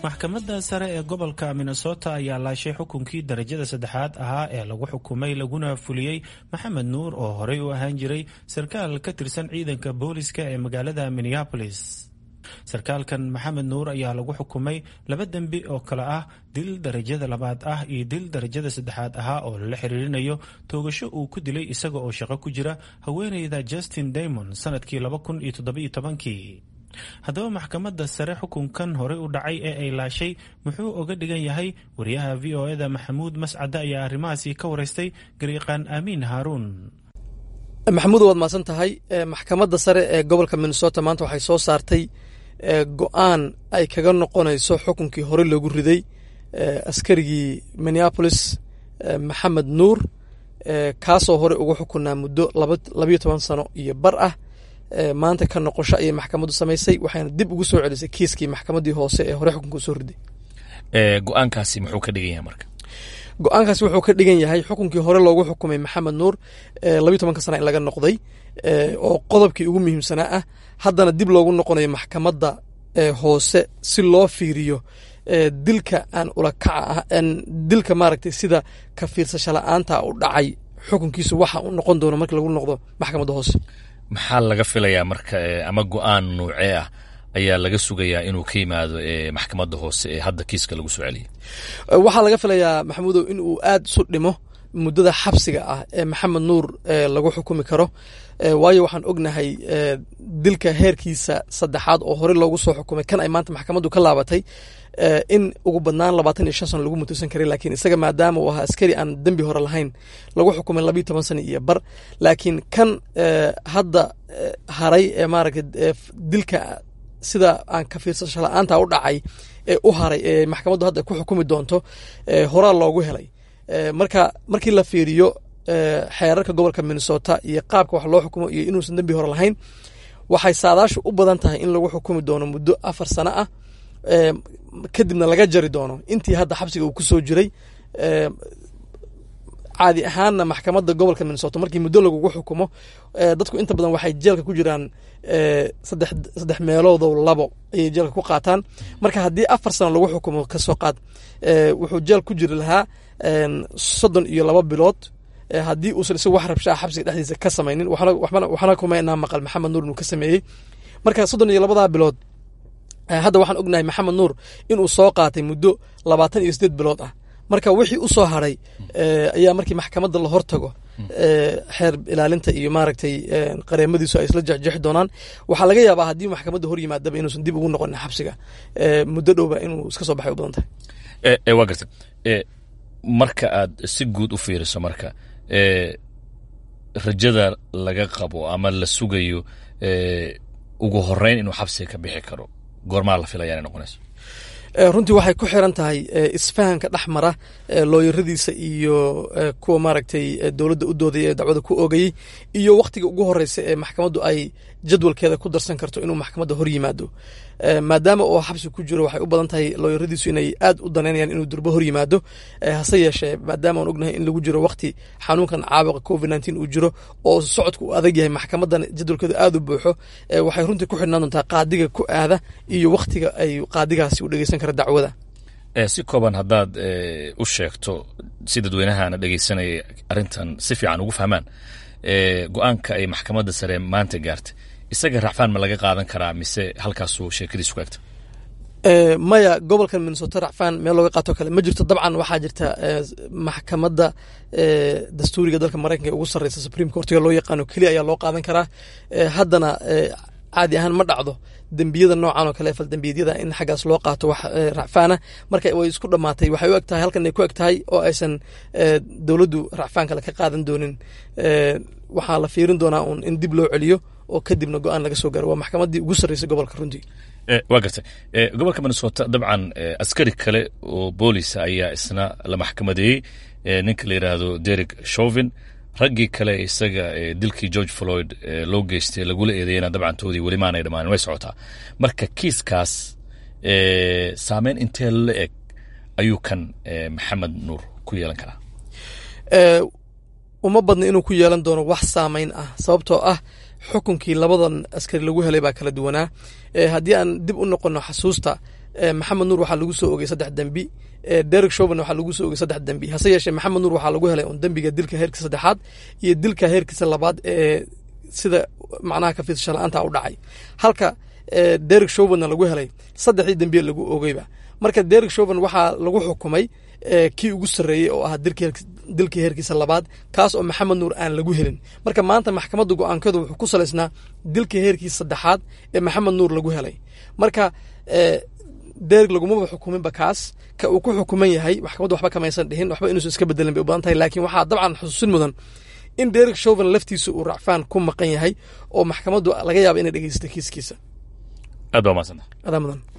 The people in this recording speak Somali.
maxkamadda sare ee gobolka minnesota ayaa laashay xukunkii darajada saddexaad ahaa ee lagu xukumay laguna fuliyey maxamed nuur oo horey u ahaan jiray sarkaal ka tirsan ciidanka booliska ee magaalada minneapolis sarkaalkan maxamed nuur ayaa lagu xukumay laba dembi oo kale ah dil darajada labaad ah iyo dil darajada saddexaad ahaa oo lala xiriirinayo toogasho uu ku dilay isaga oo shaqo ku jira haweeneyda justin daymond sanadkii laba kun iyo toddobiyo tobankii haddaba maxkamadda sare xukunkan horey u dhacay ee ay laashay muxuu oga dhigan yahay wariyaha v o eda maxamuud mascade ayaa arrimahaasi ka wareystay gariiqaan aamiin haaruun maxamuud waad mahadsan tahay maxkamadda sare ee gobolka minnesota maanta waxay soo saartay go-aan ay kaga noqonayso xukunkii hore loogu riday askarigii minneapolis maxamed nuur kaasoo hore ugu xukunaa muddo labayo toban sano iyo bar ah maanta ka noqosho ayay maxkamaddu samaysay waxayna dib ugu soo celisay kiiskii maxkamaddii hoose ee hore xukunka usoo riday go-aankaasi muxuu ka dhigan yahay marka go-aankaasi wuxuu ka dhigan yahay xukunkii hore loogu xukumay maxamed nuur labayo tobanka sana in laga noqday oo qodobkii ugu muhiimsanaa ah haddana dib loogu noqonayo maxkamadda hoose si loo fiiriyo dilka aan ulakaca ah dilka maaragtay sida ka fiirsasho la-aanta u dhacay xukunkiisu waxa uu noqon doono markii lagu noqdo maxkamadda hoose maxaa laga filayaa marka ama go-aan nuucee ah ayaa laga sugayaa inuu ka yimaado maxkamadda hoose ee hadda kiiska lagu soo celiyay waxaa laga filayaa maxamuudow in uu aad isu dhimo muddada xabsiga ah ee maxamed nuur lagu xukumi karo waayo waxaan ognahay dilka heerkiisa saddexaad oo hore loogu soo xukumay kan ay maanta maxkamaddu ka laabatay in ugu badnaan labaatan iyo shan sano lagu mutusan karay laakiin isaga maadaama uu ahaa askari aan dembi hore lahayn lagu xukumay labayo toban sano iyo bar laakiin kan hadda haray ee maaragtay dilka sida aan ka fiirsasho la-aanta u dhacay ee u haray ee maxkamaddu hadda ku xukumi doonto horaa loogu helay marka markii la fiiriyo xeerarka gobolka minnesota iyo qaabka wax loo xukumo iyo inuusan dembi hore lahayn waxay saadaashu u badan tahay in lagu xukumi doono muddo afar sano ah kadibna laga jari doono intii hadda xabsiga uu kusoo jiray caadi ahaanna maxkamadda gobolka minnesota markii muddo lagugu xukumo dadku inta badan waxay jeelka ku jiraan saddex saddex meeloodo labo ayay jeelka ku qaataan marka haddii afar sano lagu xukumo kasoo qaad wuxuu jeel ku jiri lahaa soddon iyo laba bilood haddii uusan isagu wax rabshaa xabsiga dhexdiisa ka samaynin waxna kumaynaa maqal maxamed nuur inuu ka sameeyey marka soddon iyo labadaa bilood hadda waxaan ognahay maxamed nuur inuu soo qaatay muddo labaatan iyo sideed bilood ah marka wixii u soo haray ayaa markii maxkamadda la hortago xeer ilaalinta iyo maaragtay qareemadiisu ay isla jexjeexi doonaan waxaa laga yaabaa haddii maxkamadda hor yimaadaba inuusan dib ugu noqonin xabsiga muddo dhowba inuu iska soo baxay u badan tahay waa garta marka aad si guud u fiiriso marka rajada laga qabo ama la sugayo ugu horeyn inuu xabsiga ka bixi karo goormaa la filaya inay noqonayso runtii waxay ku xiran tahay isfahanka dhex mara looyaradiisa iyo kuwa maaragtay dowladda u doodaya ee dacwada ku oogayey iyo wakhtiga ugu horeysa ee maxkamaddu ay jadwalkeeda ku darsan karto inuu maxkamadda hor yimaado maadaama uu xabsi ku jiro waxay u badan tahay looyaradiisu inay aad u danaynayaan inuu durbo hor yimaado hase yeeshee maadaama aan ognahay in lagu jiro wakhti xanuunkan caabuqa covid nteen uu jiro oo socodku uu adag yahay maxkamaddan jadwalkeedu aad u buuxo waxay runtii ku xidhnaan doontaa qaadiga ku aada iyo wakhtiga ay qaadigaasi u dhegeysan kara dacwada si kooban haddaad u sheegto si dadweynahana dhegeysanaya arrintan si fiican ugu fahmaan go-aanka ay maxkamadda sare maanta gaartay isaga racfaan ma laga qaadan karaa mise halkaasuu sheekadiisu ku egta maya gobolkan minnesota racfaan meel looga qaato kale ma jirto dabcan waxaa jirta maxkamadda dastuuriga dalka maraykanka ee ugu sarreysa supreme courtiga loo yaqaano keliya ayaa loo qaadan karaa haddana caadi ahaan ma dhacdo dembiyada noocan oo kale faldembiyeedyada in xaggaas loo qaato wax racfaana marka way isku dhammaatay waxay u eg tahay halkan ay ku eg tahay oo aysan dowladdu racfaan kale ka qaadan doonin waxaa la fiirin doonaa uun in dib loo celiyo oo kadibna go-aan laga soo gaaro waa maxkamaddii ugu sarreysay gobolka runtii waa gartay gobolka minnesota dabcan askari kale oo boolisa ayaa isna la maxkamadeeyey ninka la yidhaahdo derek shovin raggii kale isaga dilkii george floyd loo geystay lagula eedeeyana dabcantoodii weli maanay dhamaanin way socotaa marka kiiskaas saameyn intee la eg ayuu kan maxamed nuur ku yeelan karaa uma badna inuu ku yeelan doono wax saameyn ah sababtoo ah xukunkii labadan askari lagu helay baa kala duwanaa haddii aan dib u noqono xasuusta maxamed nuur waxaa lagu soo ogay saddex dembi derek shoven waxaa lagu soo ogay saddex dembi hase yeeshee maxamed nuur waxaa lagu helay un dembiga dilka heerkiisa saddexaad iyo dilka heerkiisa labaad ee sida macnaha ka fiidsasho la-aanta u dhacay halka derek shovenna lagu helay saddexdii dembiye lagu ogeyba marka derek shoven waxaa lagu xukumay kii ugu sarreeyey oo ahaa dilkii heerkiisa labaad kaas oo maxamed nuur aan lagu helin marka maanta maxkamadda go-aankeedu wuxuu ku salaysnaa dilkii heerkiisa saddexaad ee maxamed nuur lagu helay marka derek lagumaba xukuminba kaas ka uu ku xukuman yahay maxkamaddu waxba kamaysan dhihin waxba inuusan iska bedelin bay u badan tahay laakiin waxaa dabcan xusuusin mudan in derek shoven laftiisa uu racfaan ku maqan yahay oo maxkamaddu laga yaaba inay dhegeysta kiiskiisa aad baa mahadsanta adaa mudan